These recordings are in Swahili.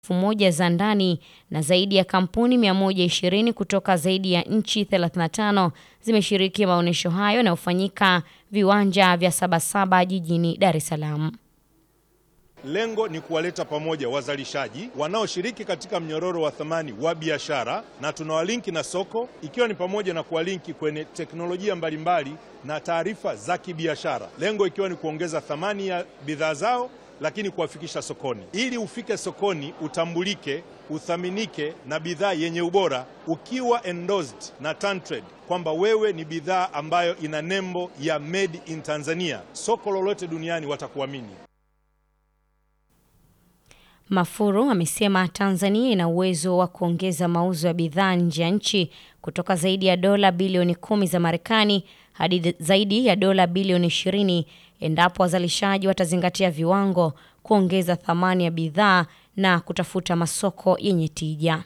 elfu moja za ndani na zaidi ya kampuni 120 kutoka zaidi ya nchi 35 zimeshiriki maonyesho hayo yanayofanyika viwanja vya Sabasaba jijini Dar es Salaam. Lengo ni kuwaleta pamoja wazalishaji wanaoshiriki katika mnyororo wa thamani wa biashara, na tunawalinki na soko, ikiwa ni pamoja na kuwalinki kwenye teknolojia mbalimbali na taarifa za kibiashara, lengo ikiwa ni kuongeza thamani ya bidhaa zao, lakini kuwafikisha sokoni. Ili ufike sokoni, utambulike, uthaminike na bidhaa yenye ubora, ukiwa endorsed na TanTrade kwamba wewe ni bidhaa ambayo ina nembo ya made in Tanzania, soko lolote duniani watakuamini. Mafuru amesema Tanzania ina uwezo wa kuongeza mauzo ya bidhaa nje ya nchi kutoka zaidi ya dola bilioni kumi za Marekani hadi zaidi ya dola bilioni ishirini endapo wazalishaji watazingatia viwango, kuongeza thamani ya bidhaa na kutafuta masoko yenye tija.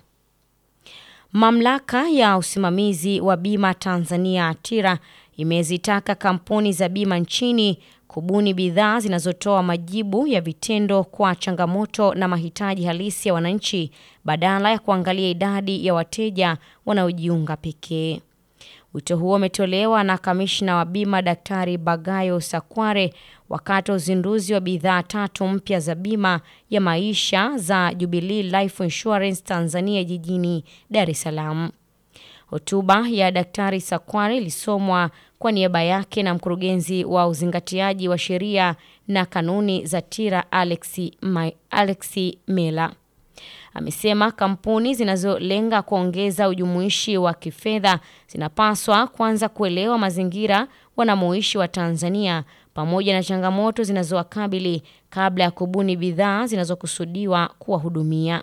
Mamlaka ya usimamizi wa bima Tanzania ATIRA imezitaka kampuni za bima nchini kubuni bidhaa zinazotoa majibu ya vitendo kwa changamoto na mahitaji halisi ya wananchi badala ya kuangalia idadi ya wateja wanaojiunga pekee. Wito huo umetolewa na kamishna wa bima Daktari Bagayo Sakware wakati wa uzinduzi wa bidhaa tatu mpya za bima ya maisha za Jubilee Life Insurance Tanzania jijini Dar es Salaam. Hotuba ya Daktari Sakware ilisomwa kwa niaba yake na mkurugenzi wa uzingatiaji wa sheria na kanuni za TIRA Alexi, Alexi Mela. Amesema kampuni zinazolenga kuongeza ujumuishi wa kifedha zinapaswa kwanza kuelewa mazingira wanamoishi wa Tanzania pamoja na changamoto zinazowakabili kabla ya kubuni bidhaa zinazokusudiwa kuwahudumia.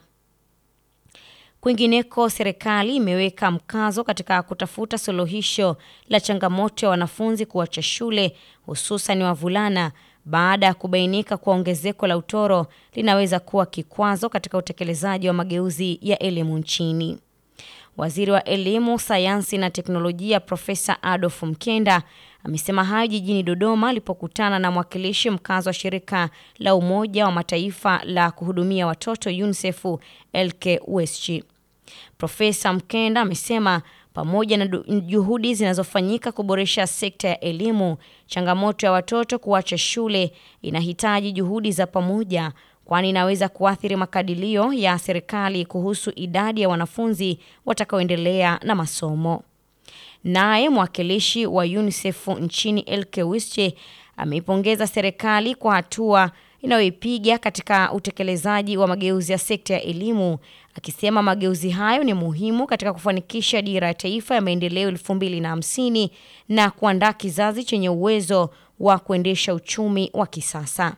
Kwingineko, serikali imeweka mkazo katika kutafuta suluhisho la changamoto ya wanafunzi kuacha shule hususan wavulana baada ya kubainika kwa ongezeko la utoro linaweza kuwa kikwazo katika utekelezaji wa mageuzi ya elimu nchini. Waziri wa Elimu, Sayansi na Teknolojia Profesa Adolf Mkenda amesema hayo jijini Dodoma alipokutana na mwakilishi mkazi wa shirika la Umoja wa Mataifa la kuhudumia watoto UNICEF Elke Westchi. Profesa Mkenda amesema pamoja na juhudi zinazofanyika kuboresha sekta ya elimu, changamoto ya watoto kuacha shule inahitaji juhudi za pamoja, kwani inaweza kuathiri makadirio ya serikali kuhusu idadi ya wanafunzi watakaoendelea na masomo. Naye mwakilishi wa UNICEF nchini Elke Wische ameipongeza serikali kwa hatua inayoipiga katika utekelezaji wa mageuzi ya sekta ya elimu, akisema mageuzi hayo ni muhimu katika kufanikisha dira ya taifa ya maendeleo elfu mbili na hamsini na kuandaa kizazi chenye uwezo wa kuendesha uchumi wa kisasa.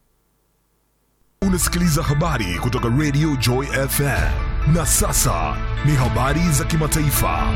Unasikiliza habari kutoka Radio Joy FM, na sasa ni habari za kimataifa.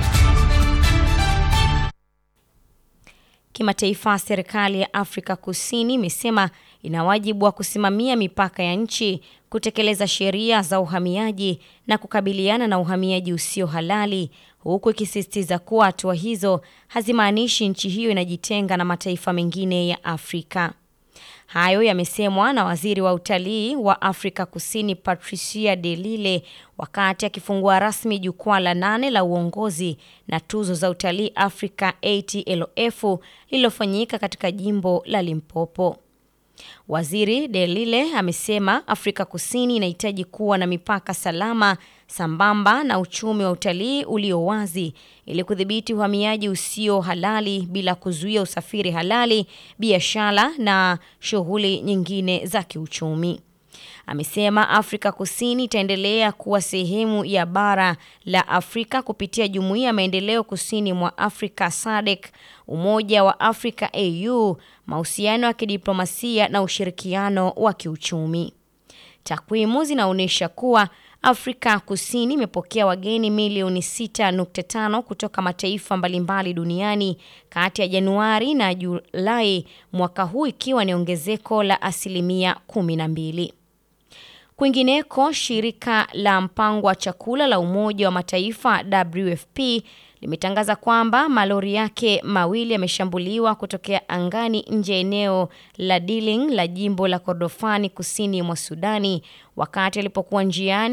Kimataifa, serikali ya Afrika Kusini imesema ina wajibu wa kusimamia mipaka ya nchi, kutekeleza sheria za uhamiaji na kukabiliana na uhamiaji usio halali, huku ikisisitiza kuwa hatua hizo hazimaanishi nchi hiyo inajitenga na mataifa mengine ya Afrika. Hayo yamesemwa na waziri wa utalii wa Afrika Kusini Patricia de Lille wakati akifungua rasmi jukwaa la nane la uongozi na tuzo za utalii Afrika ATLF lililofanyika katika jimbo la Limpopo. Waziri de Lille amesema Afrika Kusini inahitaji kuwa na mipaka salama sambamba na uchumi wa utalii ulio wazi ili kudhibiti uhamiaji usio halali bila kuzuia usafiri halali, biashara na shughuli nyingine za kiuchumi. Amesema Afrika Kusini itaendelea kuwa sehemu ya bara la Afrika kupitia Jumuiya ya Maendeleo Kusini mwa Afrika SADC, Umoja wa Afrika AU, mahusiano ya kidiplomasia na ushirikiano wa kiuchumi. Takwimu zinaonyesha kuwa Afrika Kusini imepokea wageni milioni 6.5 kutoka mataifa mbalimbali duniani kati ya Januari na Julai mwaka huu ikiwa ni ongezeko la asilimia 12. Kwingineko, shirika la mpango wa chakula la Umoja wa Mataifa WFP limetangaza kwamba malori yake mawili yameshambuliwa kutokea angani nje ya eneo la Diling la jimbo la Kordofani kusini mwa Sudani wakati alipokuwa njiani